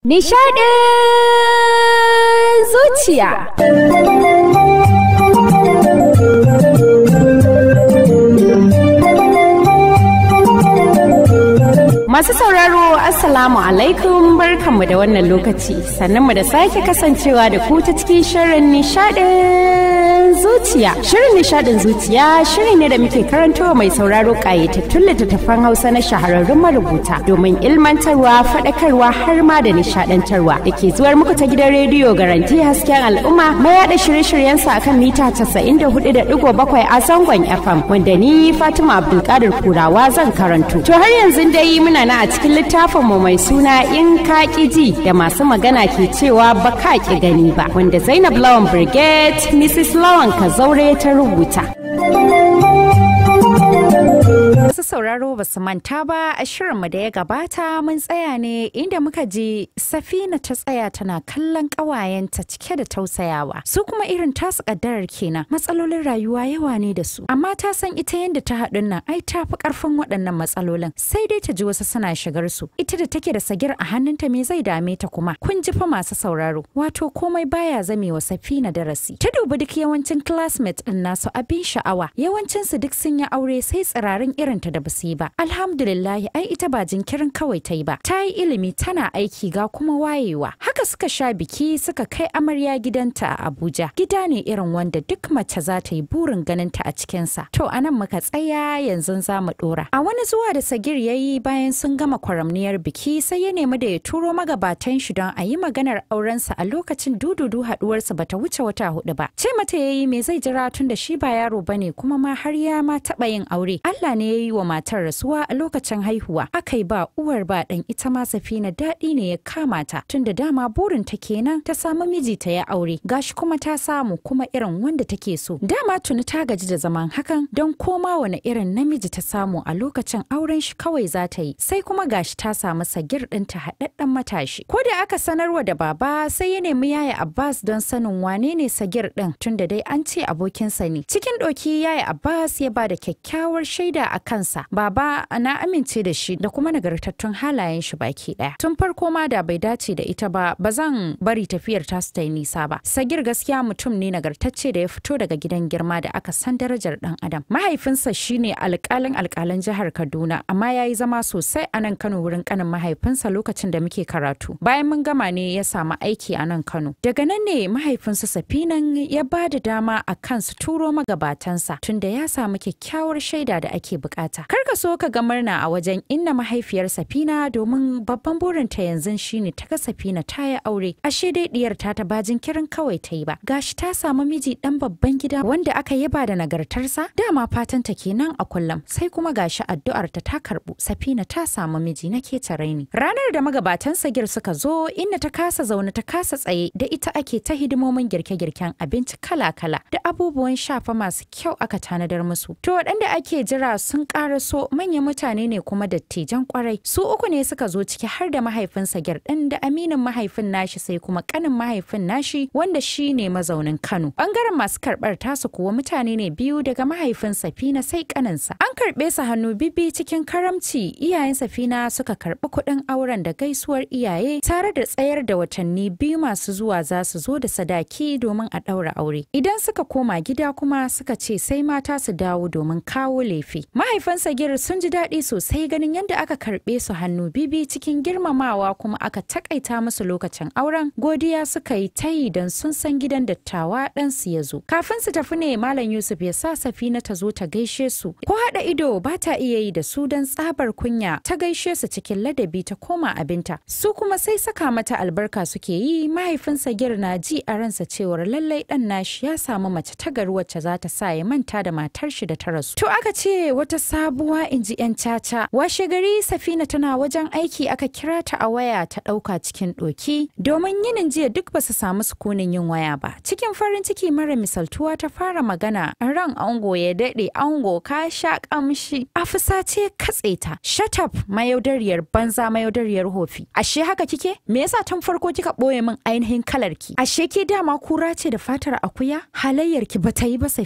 Nishadin zuciya. Masu sauraro Assalamu alaikum barkanmu da wannan lokaci sannan mu da sake kasancewa da ku ta cikin shirin nishadin zuciya. Shirin nishadin zuciya shiri ne da muke karantowa mai sauraro kayatattun littattafan Hausa na shahararrun marubuta domin ilmantarwa, faɗakarwa har ma da nishadantarwa da ke zuwar muku ta gidan rediyo garanti hasken al'umma mai yaɗa shirye-shiryensa akan mita 94.7 a zangon FM wanda ni Fatima Abdulkadir Kurawa zan karanto. To har yanzu dai muna na a cikin littafinmu mai suna in ka ji da masu magana ke cewa ba ka ki gani ba wanda Zainab Lawan Brigade Mrs. Lawan Kazaure ta rubuta. Masu sauraro ba su manta ba a shirinmu da ya gabata mun tsaya ne inda muka ji safina ta tsaya tana kallon ƙawayenta cike da tausayawa su kuma irin tasu ƙaddarar kenan matsalolin rayuwa yawa ne da su amma ta san ita yadda ta haɗun nan ai ta fi ƙarfin waɗannan matsalolin sai dai ta ji wasu suna shigar su ita da take da sagir a hannunta me zai dame ta kuma kun ji fa masu sauraro wato komai baya zame wa safina darasi ta dubi duk yawancin classmates ɗin nasu abin sha'awa yawancinsu duk sun yi aure sai tsirarin irin ta da basu yi ba alhamdulillahi ai ita ba jinkirin kawai ta yi ba ta yi ilimi tana aiki ga kuma wayewa haka suka sha biki suka kai amarya gidanta a abuja gida ne irin wanda duk mace za ta yi burin ganin ta a cikinsa to anan muka tsaya yanzu za mu dora a wani zuwa da sagir ya yi bayan sun gama kwaramniyar biki sai ya nemi da ya turo magabatan shi don a yi maganar aurensa a lokacin dududu haduwarsa bata wuce wata hudu ba ce mata ya yi me zai jira tun da shi ba yaro bane kuma ma har ya ma taɓa yin aure Allah ne ya yi wa matar rasuwa a lokacin haihuwa aka yi ba uwar ba ɗan ita ma safina daɗi ne ya kama ta tun da dama burin ta kenan ta samu miji ta ya aure gashi kuma ta samu kuma irin wanda take so dama tuni ta gaji da zaman hakan don koma wani irin namiji ta samu a lokacin auren shi kawai za ta yi sai kuma gashi ta samu sagir ɗinta haɗaɗɗen matashi ko da aka sanarwa da baba sai ya nemi yaya Abbas don sanin wane ne sagir ɗin tun da dai an ce abokinsa ne cikin ɗoki yaya Abbas ya ba da kyakkyawar shaida a kansa baba na amince da shi da kuma nagartattun halayen shi baki daya tun farko ma da bai dace da ita ba ba zan bari tafiyar ta su ta yi nisa ba sagir gaskiya mutum ne nagartacce da ya fito daga gidan girma da aka san darajar dan adam mahaifinsa shine alkalin alkalan jihar kaduna amma ya yi zama sosai a nan kano wurin kanin mahaifinsa lokacin da muke karatu bayan mun gama ne ya samu aiki a nan kano daga nan ne mahaifinsa safinan ya ba da dama a kan su turo magabatansa tunda ya samu kyakkyawar shaida da ake bukata kar ka so ka ga murna a wajen inna mahaifiyar safina domin babban burinta yanzu shine ta ga safina ta yi aure ashe dai diyar ta ta ba jinkirin kawai ta yi ba gashi ta samu miji dan babban gida wanda aka yaba da nagartarsa dama fatan ta kenan a kullum sai kuma gashi addu'ar ta ta karbu safina ta samu miji na ke raini ranar da magabatan sagir suka zo inna ta kasa zaune ta kasa tsaye da ita ake ta hidimomin girke-girken abinci kala-kala da abubuwan shafa masu kyau aka tanadar musu to waɗanda ake jira sun ƙara so manyan mutane ne kuma dattijan kwarai su uku ne suka zo ciki har da mahaifinsa ɗin da aminin mahaifin nashi sai kuma kanin mahaifin nashi wanda shi ne mazaunin kano bangaren masu karɓar tasu kuwa mutane ne biyu daga mahaifin safina sai kaninsa an karɓe su hannu bibi cikin karamci iyayen safina suka karɓi kuɗin auren da gaisuwar iyaye tare da tsayar da watanni biyu masu zuwa za su zo da sadaki domin a ɗaura aure idan suka koma gida kuma suka ce sai mata su dawo domin kawo lefe mahaifansa gir sun ji daɗi sosai ganin yadda aka karɓe su hannu bibi cikin girmamawa kuma aka takaita musu lokacin auren godiya suka yi ta yi don sun san gidan dattawa ɗansu ya zo kafin su tafi ne malam yusuf ya sa safina ta zo ta gaishe su ko haɗa ido ba ta iya yi da su don tsabar kunya ta gaishe su cikin ladabi ta koma abinta su kuma sai saka mata albarka suke yi mahaifinsa gir na ji a ransa cewar lallai ɗan nashi ya samu mace ta gari wacce za ta sa ya manta da matar shi da ta rasu to aka ce wata sabuwa in ji 'yan caca washe gari safina tana wajen aiki aka kira ta a waya ta ɗauka cikin ɗoki domin yinin jiya duk basu samu sukunin yin waya ba cikin farin ciki mara misaltuwa ta fara magana ran ango ya daɗe ango ka sha ƙamshi afisa ce katse ta shut up mayaudariyar banza mayaudariyar hofi ashe haka kike me yasa tun farko kika ɓoye min ainihin kalar ki ashe ke dama kura ce da fatar akuya halayyar ki bata yi ba safina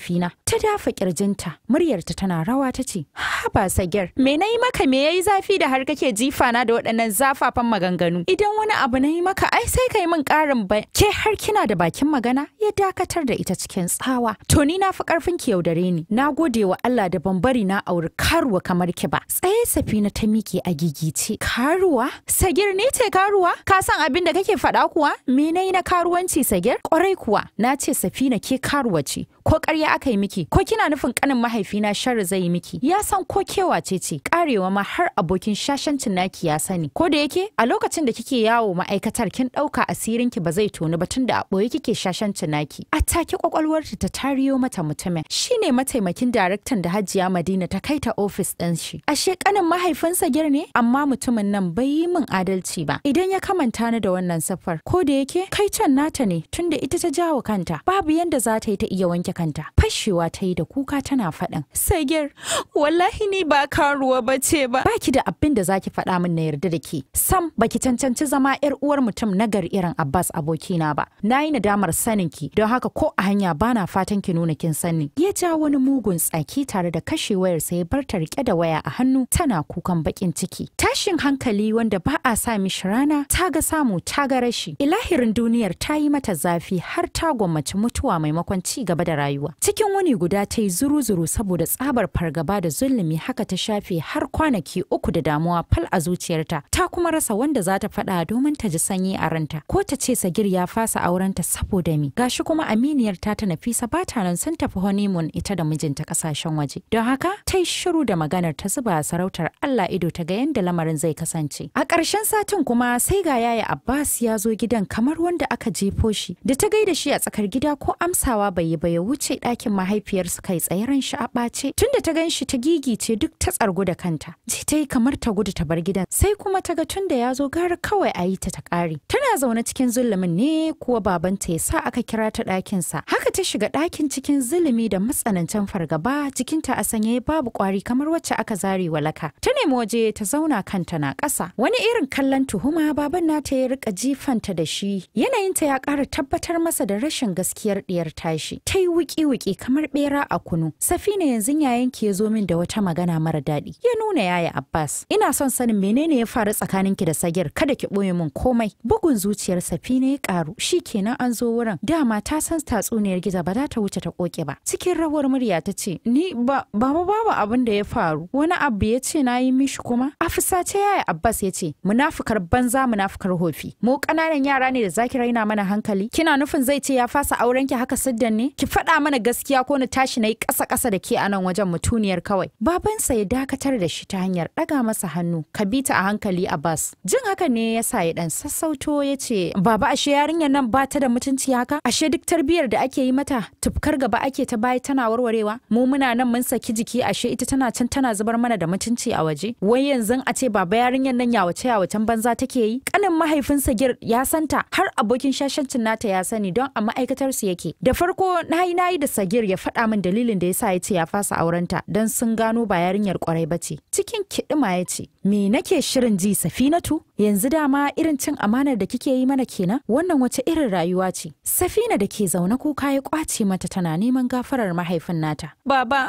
ta dafa kirjinta muryarta tana rawa ta ce haba sagir me na yi maka me yayi zafi da har kake jifa na da waɗannan zafafan maganganu idan wani abu na yi maka ai sai kai min ƙarin bai ke har kina da bakin magana ya dakatar da ita cikin tsawa to ni na fi ƙarfin ki yaudare ni na gode wa Allah da ban bari na auri karuwa kamar ki ba tsaye safina ta miƙe a gigice karuwa sagir ni ce karuwa ka san abin da kake faɗa kuwa me na yi na karuwanci sagir ƙwarai kuwa na ce safina ke karuwa ce ko ƙarya aka yi miki ko kina nufin ƙanin mahaifina sharri zai yi miki ya san ko kewa ce ce karewa ma har abokin shashancin naki ya sani ko da yake a lokacin da kike yawo ma'aikatar kin ɗauka asirinki ba zai tonu ba tun da a ɓoye kike shashancin naki a take kwakwalwarta ta tariyo mata mutumin shine mataimakin daraktan da hajiya madina ta kai ta ofis ɗin shi ashe ƙanin mahaifinsa gir ne amma mutumin nan bai yi min adalci ba idan ya kamanta ni da wannan safar ko da yake kai can nata ne tunda ita ta jawo kanta babu yanda za ta yi ta iya wanke kanta fashewa ta yi da kuka tana faɗin sagir wallahi ni ba karuwa ba ce ba baki da abin da zaki faɗa min na yarda da ke sam baki cancanci zama yar uwar mutum nagar irin abbas abokina ba na yi nadamar sanin ki don haka ko a hanya bana fatan ki nuna kin sani ya ja wani mugun tsaki tare da kashe wayar sai bar ta rike da waya a hannu tana kukan bakin ciki tashin hankali wanda ba a sa mishi rana ta ga samu ta ga rashi ilahirin duniyar ta yi mata zafi har ta gwammaci mutuwa maimakon ci gaba da rayuwa cikin wani guda ta yi zuru-zuru saboda tsabar fargaba da zulumi haka ta shafe har kwanaki uku da damuwa fal a zuciyarta ta kuma rasa wanda za ta faɗa domin ta ji sanyi a ranta ko ta ce sagir ya fasa aurenta saboda mi gashi kuma aminiyar ta ta nafisa ba ta nan sun tafi honeymoon ita da mijinta kasashen waje don haka ta yi shiru da maganar ta zuba a sarautar Allah ido ta ga yadda lamarin zai kasance a ƙarshen satin kuma sai ga yaya Abbas ya zo gidan kamar wanda aka jefo shi da ta gaida shi a tsakar gida ko amsawa bai yi ba ya wuce ɗakin mahaifiyarsa kai tsaye ran shi a ɓace tunda ta gan shi ta gigice duk ta tsargu da kanta ji ta yi kamar ta gudu ta bar gidan sai kuma ta ga tunda ya zo gara kawai a yi ta ta ƙare tana zaune cikin zulumin ne kuwa babanta ya sa aka kira ta ɗakinsa haka ta shiga ɗakin cikin zulumi da matsanancin fargaba jikinta a sanye babu ƙwari kamar wacce aka zare walaka ta nemi waje ta zauna kanta na ƙasa wani irin kallon tuhuma baban nata ya rika jifanta da shi yanayinta ya ƙara tabbatar masa da rashin gaskiyar ɗiyar tashi ta yi wuki-wuki kamar ɓera a kunu safina yanzu yayanki ya zo min da wata magana mara daɗi ya nuna yaya abbas ina son sanin menene ya faru tsakaninki da sagir kada ki ɓoye min komai bugun zuciyar safina ya ƙaru shi kenan an zo wurin dama ta san tatsuniyar giza ba za ta wuce ta koke ba cikin rawar murya ta ce ni ba baba babu abin da ya faru wani abu ya ce na yi mishi kuma a fusace yaya abbas ya ce munafukar banza munafukar hofi mu ƙananan yara ne da zaki raina mana hankali kina nufin zai ce ya fasa auren ki haka siddan ne ki faɗa mana gaskiya ko na tashi na yi ƙasa ƙasa da ke a nan wajen mutuniyar kawai babansa ya dakatar da shi ta hanyar ɗaga masa hannu ka bi ta a hankali abbas jin haka ne ya sa ya ɗan sassauto ya ce baba ashe yarinyar nan ba ta da mutunci haka ashe duk tarbiyyar da ake yi mata tufkar gaba ake ta baya tana warwarewa mu muna nan mun saki jiki ashe ita tana can tana zubar mana da mutunci a waje wai yanzu a ce baba yarinyar nan yawace yawacen banza take yi kanin mahaifinsa gir ya santa har abokin shashancin nata ya sani don a ma'aikatar su yake da farko nayi nayi da sagir ya faɗa min dalilin da yasa ya ce ya fasa aurenta don sun gano ba yarinyar kwarai ba ce cikin kiɗima ya ce me nake shirin ji safinatu yanzu dama irin cin amanar da kike yi mana kenan wannan wace irin rayuwa ce safina da ke zaune kuka ya kwace mata tana neman gafarar mahaifin nata baba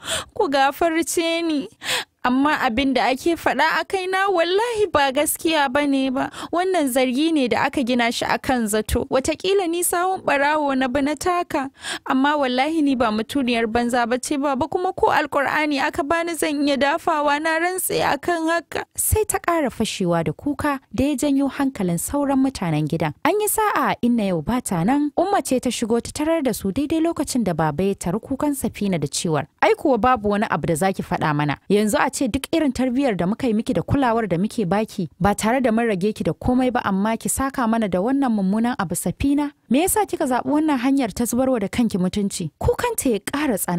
ku gafarce ni amma abin da ake faɗa a kaina wallahi ba gaskiya ba ne ba wannan zargi ne da aka gina shi a kan zato watakila ni sawun ɓarawo na bi na taka amma wallahi ni ba mutuniyar banza ba ce ba kuma ko alkur'ani aka bani zan iya dafawa na rantse akan haka sai ta ƙara fashewa da kuka da ya janyo hankalin sauran mutanen gidan an yi sa'a inna yau ba ta nan umma ce ta shigo ta tarar da su daidai lokacin da baba ya tari kukan safina da ciwar ai kuwa babu wani abu da zaki faɗa mana yanzu a ce duk irin tarbiyyar da muka yi miki da kulawar da muke baki ba tare da mun rage ki da komai ba amma ki saka mana da wannan mummunan abu safina me yasa kika zaɓi wannan hanyar ta zubarwa da kanki mutunci kukanta ya ƙara tsananta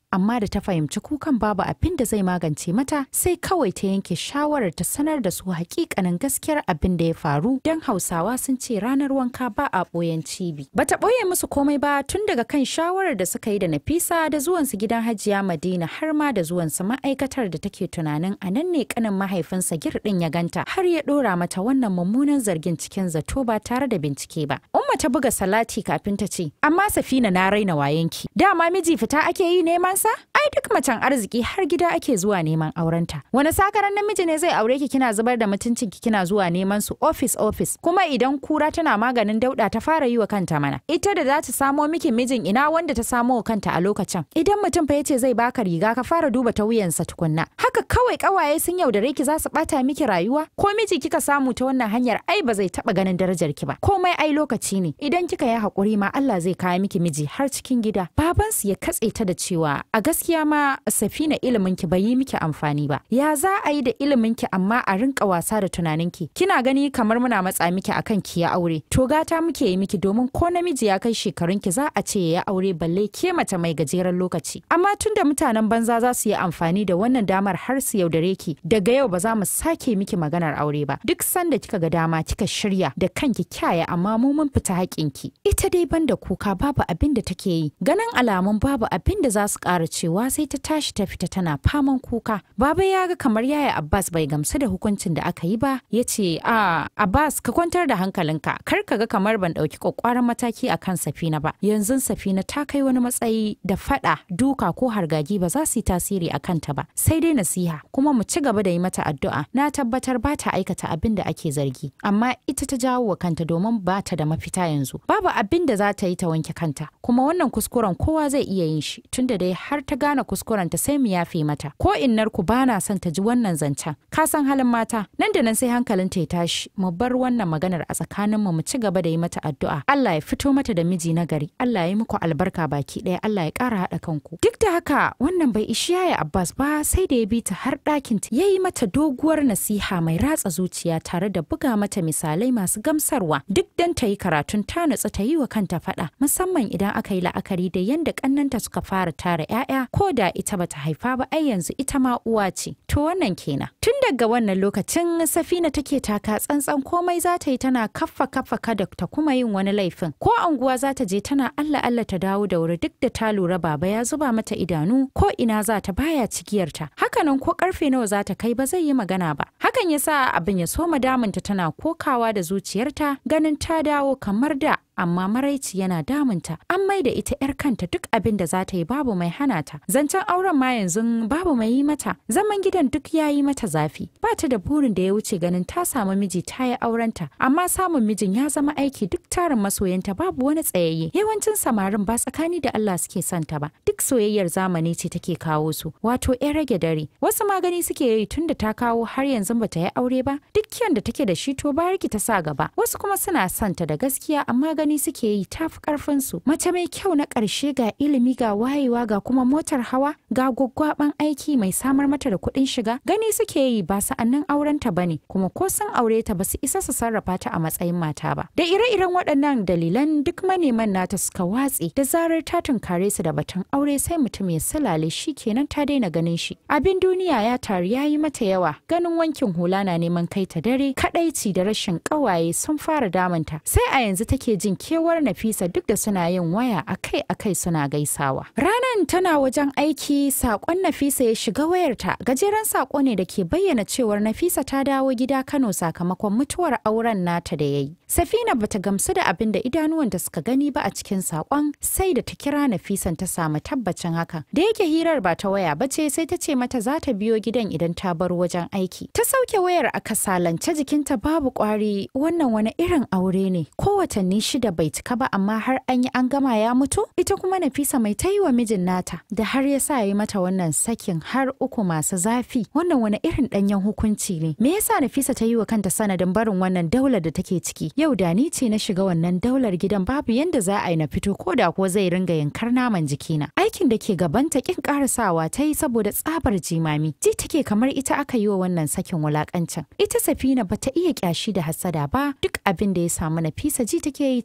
amma da ta fahimci kukan babu abin da zai magance mata sai kawai ta yanke shawarar ta sanar da su hakikanin gaskiyar abin da ya faru don hausawa sun ce ranar wanka ba a ɓoyen cibi bata ɓoye musu komai ba tun daga kan shawarar da suka yi da nafisa da zuwansu gidan hajiya madina har ma da zuwansu ma'aikatar da take tunanin a nan ne kanin mahaifinsa girɗin ya ganta har ya ɗora mata wannan mummunan zargin cikin zato ba tare da bincike ba umma ta buga salati kafin ta ce amma safina na raina wayenki dama miji fita ake yi neman sa ai duk macen arziki har gida ake zuwa neman aurenta wani sakaran namiji ne zai aure ki kina zubar da mutuncin ki kina zuwa neman su office office kuma idan kura tana maganin dauda ta fara yi wa kanta mana ita da za ta samo miki mijin ina wanda ta samo wa kanta a lokacin idan mutum fa yace zai baka riga ka fara duba ta wuyansa tukunna haka kawai kawaye sun yaudare ki za su bata miki rayuwa ko miji kika samu ta wannan hanyar ai ba zai taba ganin darajar ki ba komai ai lokaci ne idan kika yi hakuri ma Allah zai kawo miki miji har cikin gida babansu ya katse ta da cewa a gaskiya ma safina ilimin ki bai yi miki amfani ba ya za a yi da ilimin ki amma a rinka wasa da tunanin ki kina gani kamar muna matsa miki akan ki ya aure to gata muke yi miki domin ko namiji ya kai shekarun ki za a ce ya aure balle ke mace mai gajeren lokaci amma tunda mutanen banza za su yi amfani da wannan damar har su yaudare ki daga yau ba za mu sake miki maganar aure ba duk sanda kika ga dama kika shirya da kanki kyaya amma mu mun fita haƙinki ita dai banda kuka babu abin da take yi ganin alamun babu abin da za su ƙara cewa sai ta tashi ta fita tana faman kuka baba ya ga kamar yaya abbas bai gamsu da hukuncin da aka yi ba ya ce a abbas ka kwantar da hankalinka kar ka ga kamar ban ɗauki ƙwaƙwaran mataki a kan safina ba yanzu safina ta kai wani matsayi da faɗa duka ko hargagi ba za su yi tasiri a kanta ba sai dai nasiha kuma mu ci gaba da yi mata addu'a na tabbatar ba ta aikata abin da ake zargi amma ita ta jawo wa kanta domin ba ta da mafita yanzu babu abin da za ta yi ta wanke kanta kuma wannan kuskuren kowa zai iya yin shi tunda dai har ta gane kuskuren ta sai mu yafe mata ko innar ku bana son ta ji wannan zancen ka san halin mata nan da nan sai hankalin ta ya tashi mu bar wannan maganar a tsakanin mu mu ci gaba da yi mata addu'a Allah ya fito mata da miji na gari Allah ya yi muku albarka baki ɗaya Allah ya ƙara haɗa kanku duk da haka wannan bai ishi yaya Abbas ba sai da ya bi ta har ɗakin ta yayi mata doguwar nasiha mai ratsa zuciya tare da buga mata misalai masu gamsarwa duk dan ta yi karatun ta nutsu ta yi wa kanta faɗa musamman idan aka yi la'akari da yadda ƙannanta suka fara tara 'ya'ya ko da ita bata haifa ba ai yanzu ita ma uwa ce to wannan kenan tun daga wannan lokacin safina take taka tsantsan komai za ta yi tana kaffa kaffa kada ta kuma yin wani laifin ko anguwa za ta je tana allah allah ta dawo da wuri duk da ta lura baba ya zuba mata idanu ko ina za ta baya cikiyarta hakanan ko karfe nawa za ta kai ba zai yi magana ba hakan ya sa abin ya soma damunta tana kokawa da zuciyarta ganin ta dawo kamar da amma maraici yana damunta an mai da ita 'yar kanta duk abin da za ta yi babu mai hana ta zancen auren ma yanzu babu mai yi mata zaman gidan duk ya yi mata zafi ba ta da burin da ya wuce ganin ta samu miji ta yi aurenta amma samun mijin ya zama aiki duk tarin masoyanta babu wani tsayayye yawancin samarin ba tsakani da Allah suke son ta ba duk soyayyar zamani ce take kawo su wato 'yan rage dare wasu magani suke yi tun da ta kawo har yanzu bata yi aure ba duk kyan da take da shi to bariki ta sa gaba wasu kuma suna son ta da gaskiya amma gani suke yi tafi karfin su mace mai kyau na ƙarshe ga ilimi ga wayewa ga kuma motar hawa ga gwaggwaban aiki mai samar mata da kuɗin shiga gani suke yi ba sa'annin aurenta bane kuma ko sun aure ta ba su isa su sarrafa ta a matsayin mata ba da ire-iren waɗannan dalilan duk maneman nata suka watse da zarar ta tunkare su da batun aure sai mutum ya salale shi kenan ta daina ganin shi abin duniya ya taru ya yi mata yawa ganin wankin hula na neman kai ta dare kadaici da rashin ƙawaye sun fara damunta sai a yanzu take jin kewar Nafisa duk da suna yin waya akai-akai suna gaisawa. Ranan tana wajen aiki sakon Nafisa ya shiga wayarta gajeren sako ne da ke bayyana cewar Nafisa ta dawo gida Kano sakamakon mutuwar auren nata da yayi. Safina bata gamsu da abin da idanuwanta suka gani ba a cikin sakon sai da ta kira Nafisan ta samu tabbacin hakan. Da yake hirar ba ta waya bace sai ta ce mata za ta biyo gidan idan ta bar wajen aiki. Ta sauke wayar a kasalance jikinta babu kwari wannan wani irin aure ne ko watanni shida bai cika ba amma har an yi an gama ya mutu ita kuma Nafisa mai ta yi wa mijin nata da har ya sa yi mata wannan sakin har uku masu zafi wannan wani irin danyen hukunci ne me yasa Nafisa ta yi wa kanta sanadin barin wannan daular da take ciki yau da ni ce na shiga wannan daular gidan babu yanda za a yi na fito ko da ko zai ringa yankar naman jikina aikin da ke gabanta kin karasawa ta yi saboda tsabar jimami ji take kamar ita aka yi wa wannan sakin wulakancin ita Safina bata iya kyashi da hasada ba duk abin da ya samu Nafisa ji take yi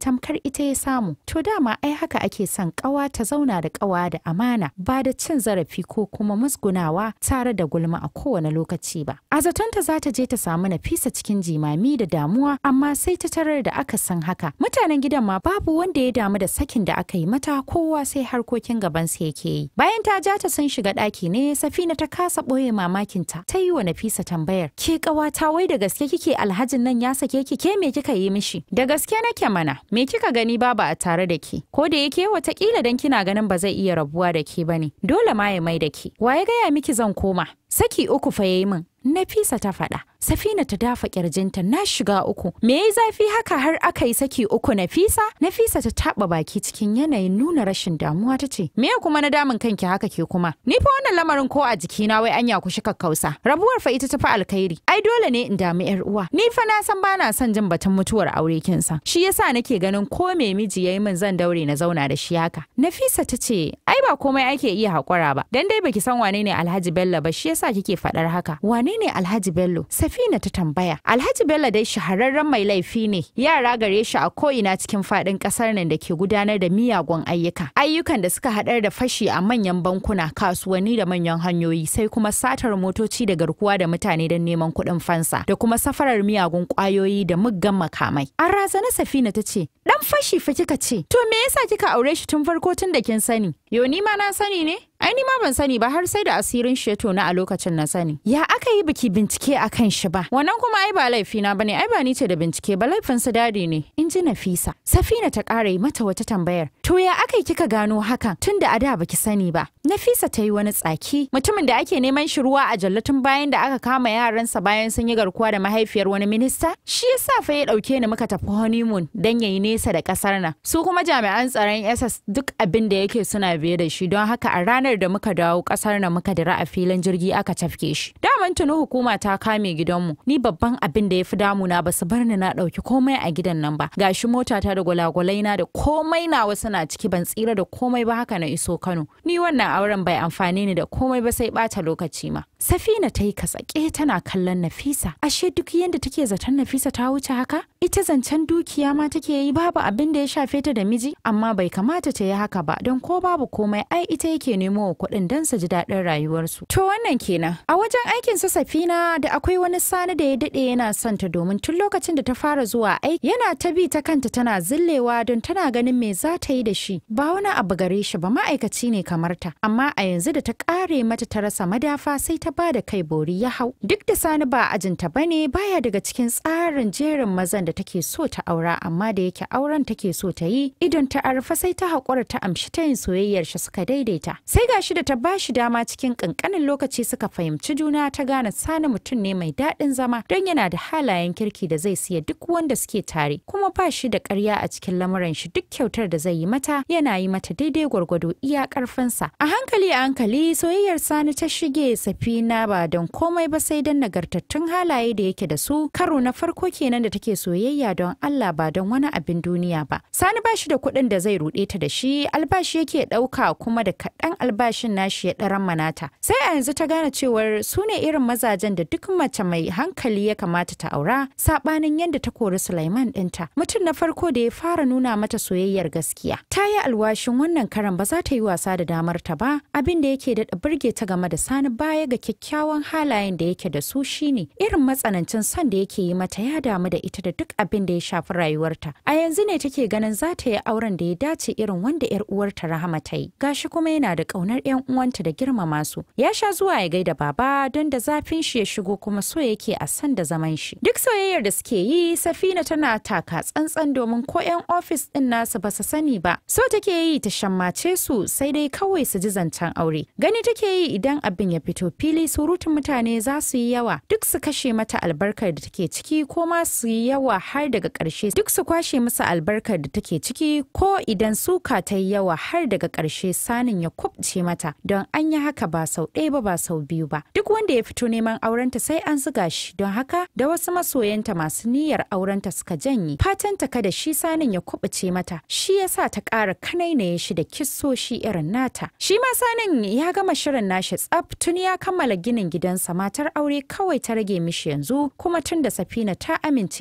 tamkar ita ya samu to dama ai haka ake son ƙawa ta zauna da ƙawa da amana ba da cin zarafi ko kuma musgunawa tare da gulma a kowane lokaci ba a zatonta za ta je ta samu nafisa cikin jimami da damuwa amma sai ta tarar da aka san haka mutanen gidan ma babu wanda ya damu da sakin da aka yi mata kowa sai harkokin gabansa yake yi bayan ta ja ta sun shiga ɗaki ne safina ta kasa ɓoye mamakinta ta yi wa nafisa tambayar ke ƙawata wai da gaske kike alhajin nan ya sake ki ke me kika yi mishi da gaske nake mana me kika gani babu a tare da ke ko da yake watakila dan kina ganin ba zai iya rabuwa da ke bane dole ma ya mai da ke wa ya gaya miki zan koma saki uku fa yayi min Nafisa ta faɗa. Safina ta dafa ƙirjinta na shiga uku. Me yayi zafi haka har aka yi saki uku Nafisa? Nafisa ta taɓa baki cikin yanayin nuna rashin damuwa ta ce, Me kuma na damun kanki haka ke kuma? Ni fa wannan lamarin ko a jikina wai anya ku shika kausa. Rabuwar fa ita ta fi alkhairi. Ai dole ne in damu yar uwa. Ni fa na san bana son jin batun mutuwar aure kin san. Shi yasa nake ganin ko me miji yayi min zan daure na zauna da shi haka. Nafisa ta ce, Ai ba komai ake iya haƙura ba. Dan dai baki san wane ne Alhaji Bello ba shi yasa kike faɗar haka. Wane ne Alhaji Bello? Safina ta tambaya. Alhaji Bello dai shahararren mai laifi ne. Yara gare shi a ko'ina cikin faɗin ƙasar nan da ke gudanar da miyagun ayyuka. Ayyukan da suka haɗar da fashi a manyan bankuna, kasuwanni da manyan hanyoyi, sai kuma satar motoci da garkuwa da mutane don neman kuɗin fansa, da kuma safarar miyagun ƙwayoyi da muggan makamai. An razana Safina ta ce, ɗan fashi fa kika ce, to me yasa kika aure shi tun farko tun da kin sani? Yo ni ma na sani ne? Ai ni ma ban sani ba har sai da asirin shi ya tona a lokacin na sani. Ya aka yi biki bincike a kan shi ba. Wannan kuma ai ba laifina ba ne, ai ba ni ce da bincike ba laifin su dadi ne. In ji Nafisa. Safina ta ƙara yi mata wata tambayar. To ya aka yi kika gano hakan tun da a da baki sani ba. Nafisa ta yi wani tsaki. Mutumin da ake neman shi ruwa a jallatin bayan da aka kama yaransa bayan sun yi garkuwa da mahaifiyar wani minista. Shi yasa fa ya ɗauke ni muka tafi honeymoon dan yayi nesa da ƙasar nan. Su kuma jami'an tsaron SS duk abin da yake suna biye da shi don haka a ranar da muka dawo kasar na muka dira a filin jirgi aka cafke shi. Daman tuni hukuma ta kame gidanmu. Ni babban abin da ya fi damuna ba su bar ni na ɗauki komai a gidan nan ba. Gashi motata da gwalagwalai na da komai nawa suna ciki ban tsira da komai ba haka na iso Kano. Ni wannan auren bai amfani ni da komai ba sai ɓata lokaci ma. Safina ta yi kasake tana kallon Nafisa. Ashe duk yadda take zaton Nafisa ta wuce haka? Ita zancen dukiya ma take yi babu abin da ya shafe ta da miji, amma bai kamata ta yi haka ba don ko babu komai ai ita yake nemo wa kuɗin don su ji daɗin rayuwarsu. To wannan kenan. A wajen aikin su Safina da akwai wani sani da ya daɗe yana son ta domin tun lokacin da ta fara zuwa aiki yana ta bi ta kanta tana zillewa don tana ganin me za ta yi da shi. Ba wani abu gare shi ba ma'aikaci ne kamar ta, amma a yanzu da ta ƙare mata ta rasa madafa sai ta ba da kai bori ya hau. Duk da sani ba ajinta ba ne baya daga cikin tsarin jerin mazan da take so ta aura amma da yake auren take so ta yi idon ta arfa sai ta haƙura ta amshi ta yin soyayyar shi suka daidaita. Sai gashi da ta ba shi dama cikin ƙanƙanin lokaci suka fahimci juna ta gane sani mutum ne mai daɗin zama don yana da halayen kirki da zai siya duk wanda suke tare kuma ba shi da ƙarya a cikin lamuran shi duk kyautar da zai yi mata yana yi mata daidai gwargwado iya ƙarfinsa. A hankali a hankali soyayyar sani ta shige safina ba don komai ba sai don nagartattun halaye da yake da su karo na farko kenan da take soyayya don Allah ba don wani abin duniya ba. Sani ba shi da kuɗin da zai ruɗe ta da shi albashi yake ɗauka kuma da kaɗan albashin nashi ya ɗaran manata. Sai a yanzu ta gane cewar su ne irin mazajen da duk mace mai hankali ya kamata ta aura saɓanin yadda ta kori Sulaiman ɗinta. Mutum na farko da ya fara nuna mata soyayyar gaskiya. Ta yi alwashin wannan karan ba za ta yi wasa da damar ta ba abin da yake daɗa burge ta game da Sani baya ga kyakkyawan halayen da yake da su shine irin matsanancin son da yake yi mata ya damu da ita da duk abin da ya shafi rayuwarta. A yanzu ne take ganin za ta yi auren da ya dace irin wanda 'yar uwarta Rahama ta yi. Gashi kuma yana da ƙaunar 'yan uwanta da girmama su. Ya sha zuwa ya gaida baba don da zafin shi ya shigo kuma so yake a san da zaman shi. Duk soyayyar da suke yi Safina tana taka tsantsan domin ko 'yan ofis ɗin nasu ba su sani ba. So take yi ta shammace su sai dai kawai su ji zancen aure. Gani take yi idan abin ya fito fili surutun mutane za su yi yawa duk su kashe mata albarkar da take ciki ko ma su yi yawa har daga ƙarshe duk su kwashe masa albarkar da take ciki ko idan suka ta yi yawa har daga ƙarshe sanin ya kubce mata don an yi haka ba sau ɗaya ba ba sau biyu ba duk wanda ya fito neman aurenta sai an zuga shi don haka da wasu masoyanta masu niyyar aurenta suka janye fatanta kada shi sanin ya kubuce mata shi yasa ta ƙara kanainaye shi da kissoshi irin nata shi ma sanin ya gama shirin nashi tsaf tun ya kammala ginin gidansa matar aure kawai ta rage mishi yanzu kuma tun da safina ta amince da shi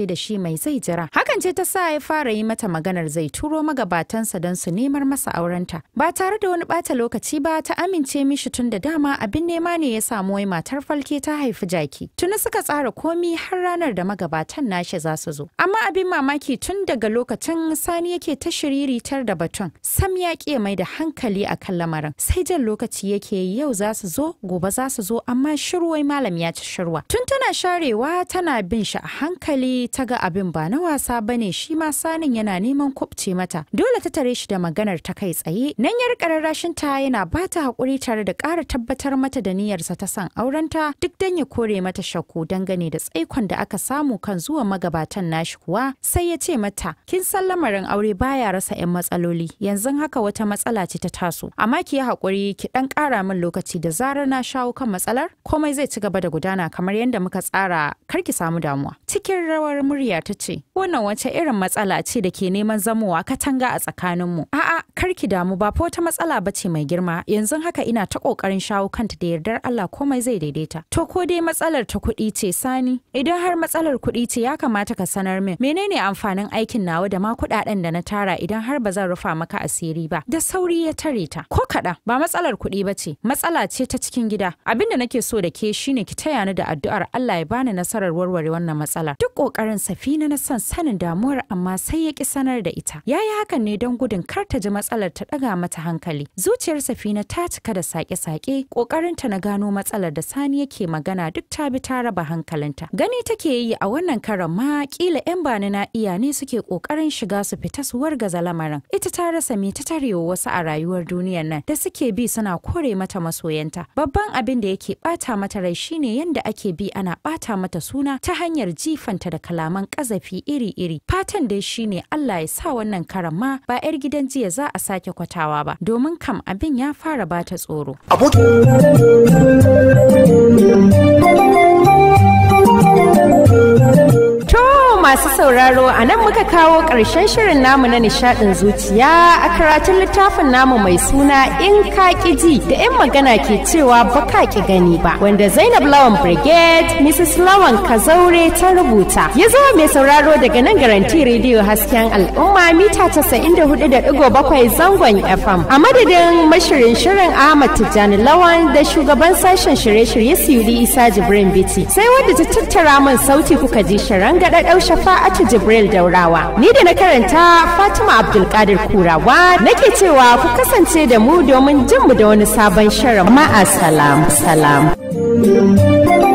mai zai jira. Hakan ce ta sa ya fara yi mata maganar zai turo magabatansa don su nemar masa aurenta. Ba tare da wani bata lokaci ba ta amince mishi tun da dama abin nema ne ya samu wai matar falke ta haifi jaki. Tuni suka tsara komi har ranar da magabatan nashi za su zo. Amma abin mamaki tun daga lokacin sani yake ta shiriritar da batun. Sam ya ƙi mai da hankali a kan lamarin. Sai jan lokaci yake yi yau za su zo gobe za su zo amma shirwai malam ya ci shirwa. Tun tana sharewa tana bin shi a hankali ta ga abin ba na wasa bane shi ma sanin yana neman kubce mata. Dole ta tare shi da maganar ta kai tsaye. Nan yar kararrashin ta yana ba ta haƙuri tare da ƙara tabbatar mata da niyyarsa ta san aurenta duk dan ya kore mata shakku dangane da tsaikon da aka samu kan zuwa magabatan nashi kuwa sai ya ce mata kin san lamarin aure baya rasa 'yan matsaloli yanzu haka wata matsala ce ta taso amma ki yi haƙuri ki ɗan ƙara min lokaci da zarar na shawo kan matsalar komai zai ci gaba da gudana kamar yadda muka tsara kar ki samu damuwa cikin rawar murya ta ce wannan wace irin matsala ce da ke neman zamowa katanga a tsakaninmu a'a kar ki damu ba fa wata matsala ba ce mai girma yanzu haka ina ta ƙoƙarin shawo kanta da yardar Allah komai zai daidaita to ko dai matsalar ta kuɗi ce sani idan har matsalar kuɗi ce ya kamata ka sanar min menene amfanin aikin nawa da ma kuɗaɗen da na tara idan har ba zan rufa maka asiri ba da sauri ya tare ta ko kaɗan ba matsalar kuɗi ba ce matsala ce ta cikin gida abin da nake so da ke shine ki taya ni da addu'ar Allah ya bani nasarar warware wannan matsala duk ƙoƙarin safina na son sanin damuwar amma sai ya ki sanar da ita yayi hakan ne don gudun kar ta ji matsalar ta ɗaga mata hankali zuciyar safina ta cika da sake-sake ƙoƙarinta na gano matsalar da sani yake magana duk ta bi ta raba hankalinta gani take yi a wannan karan ma kila 'yan bani na iya ne suke ƙoƙarin shiga su fita su wargaza lamarin ita ta rasa me ta tarewa wasu a rayuwar duniyar nan da suke bi suna kore mata masoyanta babban abin da yake bata mata rai shine yanda ake bi ana bata mata suna ta hanyar jifanta da kalaman kazafi iri-iri fatan dai shine Allah ya sa wannan karan ma ba 'yar gidan jiya za a sake kwatawa ba domin kam abin ya fara bata tsoro masu sauraro a nan muka kawo ƙarshen shirin namu na nishaɗin zuciya a karatun littafin namu mai suna in ka ji da 'yan magana ke cewa baka ki gani ba wanda zainab lawan brigade mrs lawan kazaure ta rubuta ya zama mai sauraro daga nan garanti rediyo hasken al'umma mita 94.7 zangon fm a madadin mashirin shirin ahmad tijjani lawan da shugaban sashen shirye-shirye siyudi isa jibrin biti sai wadda ta tattara min sauti kuka ji shirin gaɗaɗau shafa'atu jibril daurawa ni da na karanta fatima abdulkadir kurawa nake cewa ku kasance da mu domin jin mu da wani sabon shirin ma'a salam salam